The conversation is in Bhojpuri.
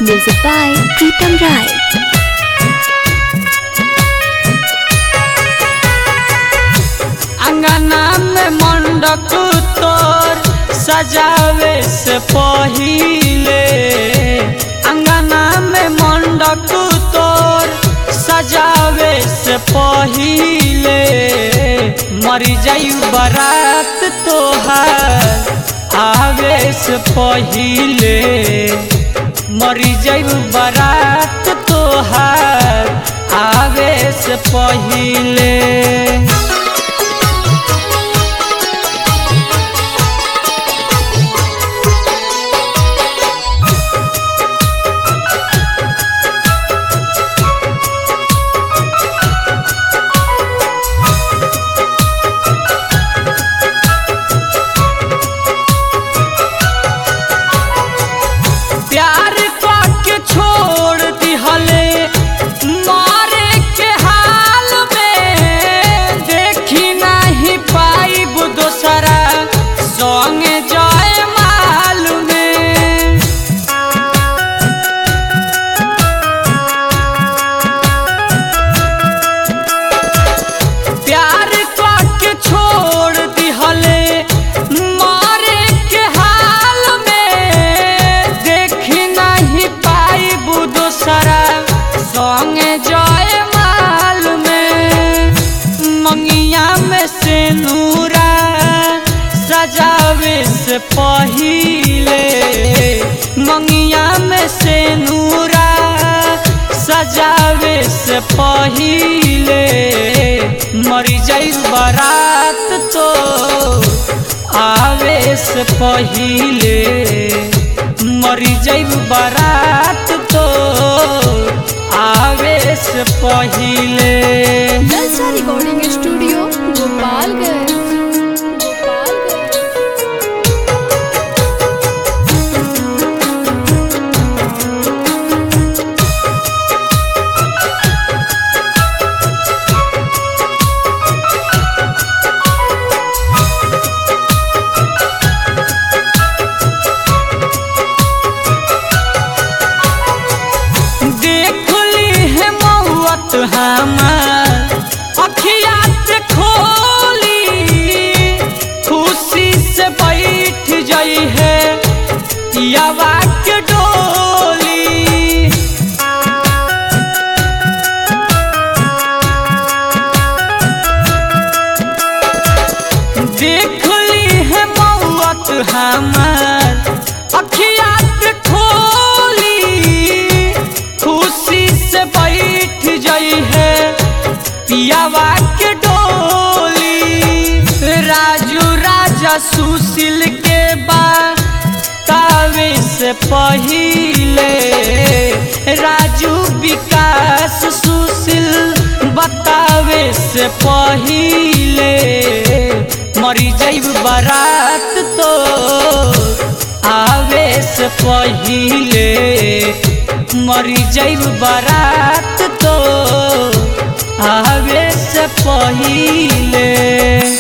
Music by Pritam Rai. अंगना में मंडप तोर सजावे से पहिले अंगना में मंडप तोर सजावे से पहिले मरी जायु बारात तोहार आवे से पहिले मरी जायु बारात तोहार आवे से पहिले प्यार के छोड़ दिहले मारे के हाल में देखी नहीं पाई दोसरा संग जाए माल में प्यार के छोड़ दिहले मारे के हाल में देखी नहीं पाई दोसरा संग जाए माल में मंगिया में से नूरा सजावे से पहिले मंगिया में से नूरा सजावे से पहिले मरी जाई बारात तो आवे से पहिले मरी जाई बारात तो आवे से पहिले Jalsa Recording Studio, Gopalganj. Gopalganj. देख ली है मौत हमार अखिया से खोली खुशी से बैठ जाई है पियावा के डोली देख ली है मौत हमार अखिया से खोली खुशी से बैठ जाई है पियावा के डोली राजू राजा सुशील के बाद तावे से पहिले राजू विकास सुशील बतावे से पहिले मरी जाइब बारात तो आवे से पहिले मरी जाइब बारात तो आवे से पहिले